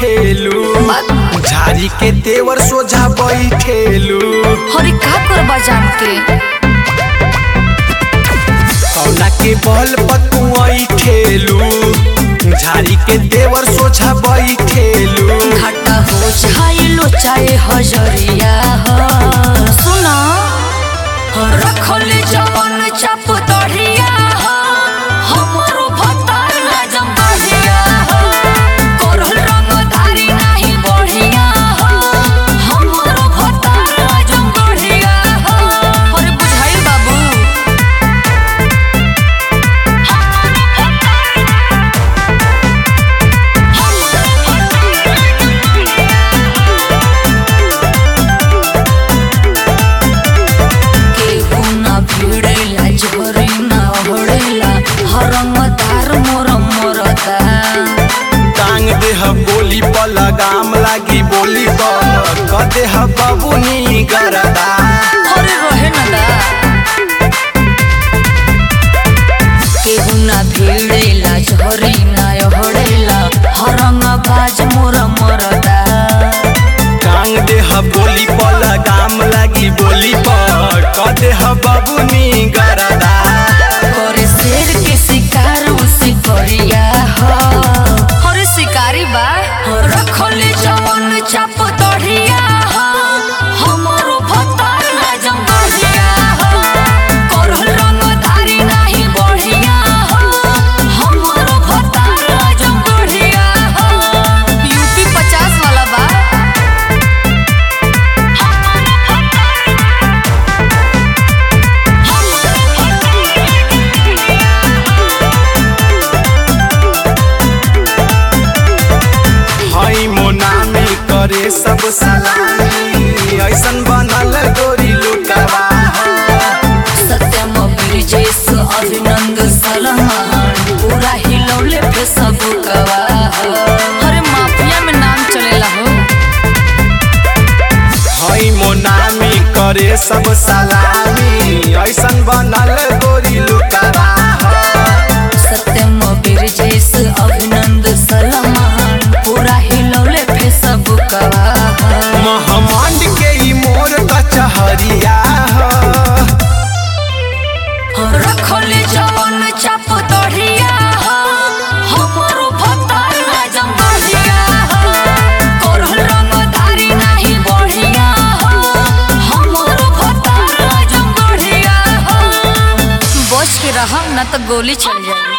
बैठेलू झारी के तेवर सोझा बैठेलू हरी का करबा जान के कौना के बल पतू ठेलू झारी के तेवर सोझा बैठेलू घाटा हो जाइलो चाहे हजरिया हो सुना रखल जवन चाप तढ़िया हो हमरो भतार राजम बढ़िया हो करल रंगधारी नाही बढ़िया हो हमरो भतार राजम बढ़िया हो अरे बुझाइल बाबू केहू ना भिड़ेला झोरी ना ओढ़ेला हरंगदार मोर मोरदा टांग देह बोली पर लगाम लागी बोली पर क देह बबुनी गरदा अरे रहे न दा केहू ना भिड़ेला झोरी ना ओढ़ेला हरंगबाज मोर मोरदा टांग देह बोली पर लगाम लागी बोली पर क देह बबुनी गरदा करे शेर के शिकार उसी करिया हो अरे शिकारी बा रखल जवन चाप तढ़िया हो हमरो भतार राजम बढ़िया हो करल रंगधारी नाही बढ़िया हो हमरो भतार राजम बढ़िया हो यूपी 50 वाला बा हई मोनामी करे सब सलामी ऐसन बनल गोरी लुकवा सत्यम ब्रिजेश अभिनंद सलमान पूरा हिलौले पे सब गवाह अरे माफिया में नाम चलेला हो हई मोनामी करे सब सलामी ऐसन बनल गोरी लुकवा सत्यम ब्रिजेश अभिनंद सलमान पूरा हिलौले पे सब गवाह महमंड के ई मोर कचहरिया ह। रखल जवन चाप तढ़िया हो हमरो भतार राजम बढ़िया हो करल रंगधारी नाही बढ़िया हो हमरो भतार राजम बढ़िया हो बच के रहम ना तो गोली चल जाए